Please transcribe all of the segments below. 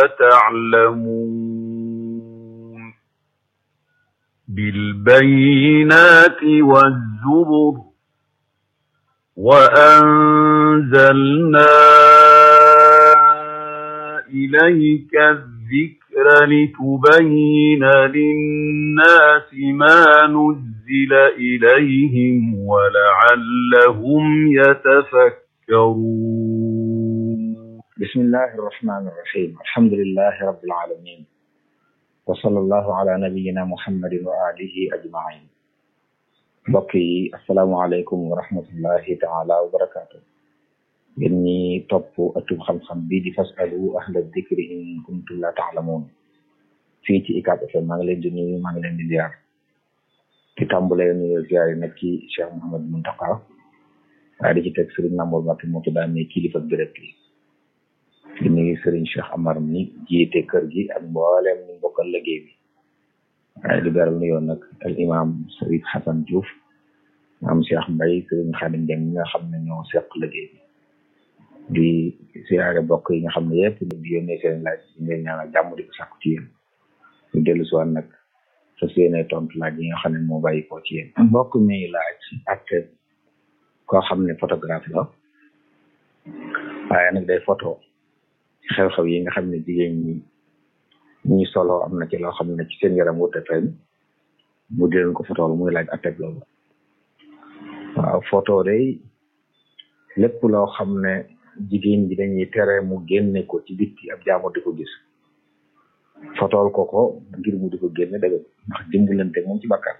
تعلمون بالبينات والزبر وأنزلنا إليك الذكر لتبين للناس ما نزل إليهم ولعلهم يتفكرون بسم الله الرحمن الرحيم الحمد لله رب العالمين وصلى الله على نبينا محمد وآله أجمعين mbokk yi asalaamaaleykum wa rahmatullahi taala wa barakaatu yéen ñi topp ëttub xam-xam bi di fasalu ahla dikri in kuntum la taalamuun fii ci ICAP FM maa ngi leen di nuyu maa ngi leen di ziar di tàmbalee nuyu ziar yi nag ci Cheikh Mouhamed Mountakha waaye di ci teg Serigne Mamour Mbacké moo ci daan ne kilifa béréb bi di nuyu Serigne Cheikh Amar mi jiite kër gi ak mboolem ñu bokkal liggéey bi waaye di beral nuyoo nag al imam Serigne Hassan Diouf maam Cheikh Mbaye Serigne Khadim Dieng ñi nga xam ne ñoo seq liggéey bi di siyaare bokk yi nga xam ne yëpp di yónnee seen laaj di leen ñaanal jàmm di ko sàkku ci yéen ñu dellu si waat nag sa yéene tontu laaj yi nga xam ne moo bàyyi ko ci yéen mbokk mi laaj ak koo xam ne photographe la waaye nag day photo xew-xew yi nga xam ne jigéen ñi ñi solo am na ci loo xam ne ci seen yaram wute feeñ mu di leen ko photo muy laaj atteb loolu waaw photo day lépp loo xam ne jigéen ji dañuy tere mu génne ko ci bitti ab jaamur di ko gis fotool ko ko ngir mu di ko génne dëgg ndax dimbalante moom ci bàkkaar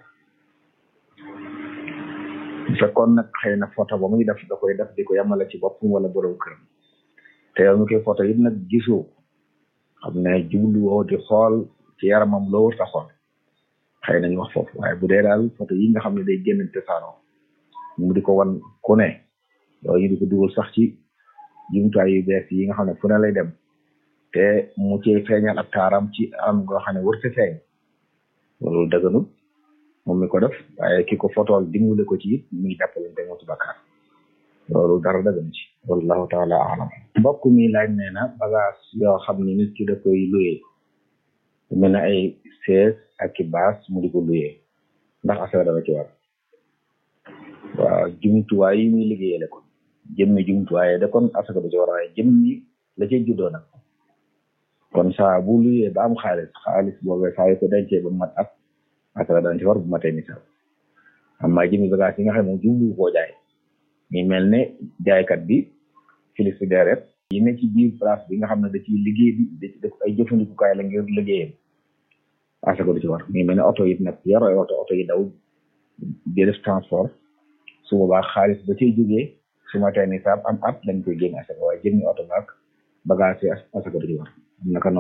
bu fekkoon nag xëy na photo ba muy def da koy def di ko yamale ci boppam wala borom këram te yow mi koy photo it nag gisoo xam ne jubluwoo di xool ci yaramam loo wër ta xool xëy nañu wax foofu waaye bu dee daal photo yi nga xam ne day génn tasaaroo mu di ko wan ku ne yooyu di ko dugal sax ci jumtuwaay yu bees yi nga xam ne fu ne lay dem te mu ci feeñal ab taaram ci am goo xam ne wërte feeñ loolu dëgganul moom mi ko def waaye ki ko fotool dimbale ko ci it mi ngi jàppalante moo ci bakkaar loolu dara dëggan ci wallahu taala alam mbokk mi laaj nee na bagage yoo xam ne nit ki da koy luyee mel na ay sees ak i baas mu di ko luyee ndax affaire dama ci war waaw jumtuwaay yi muy liggéeyale kon jëmmi jumtuwaay da kon asaka du ci war waaye jëmmi la cay juddoo nag kon saa bu luyee ba am xaalis xaalis boobee saa yu ko dencee ba mat at asaka dana ci war bu matee nisaab amma jëmmi bagage yi nga xam ne moom jublu koo jaay mi mel ne jaaykat bi filisu deret yi ne ci biir place bi nga xam ne da ciy liggéey bi da ci def ay jëfandikukaay la ngir liggéeyam asaka du ci war mi mel ne oto yi nag yor ay oto oto yi daw di def transport su boobaa xaalis ba cay jógee su ma tee nisaab am at lañ koy génn asaka waaye jëmmi oto baak bagage yi asaka du ci war naka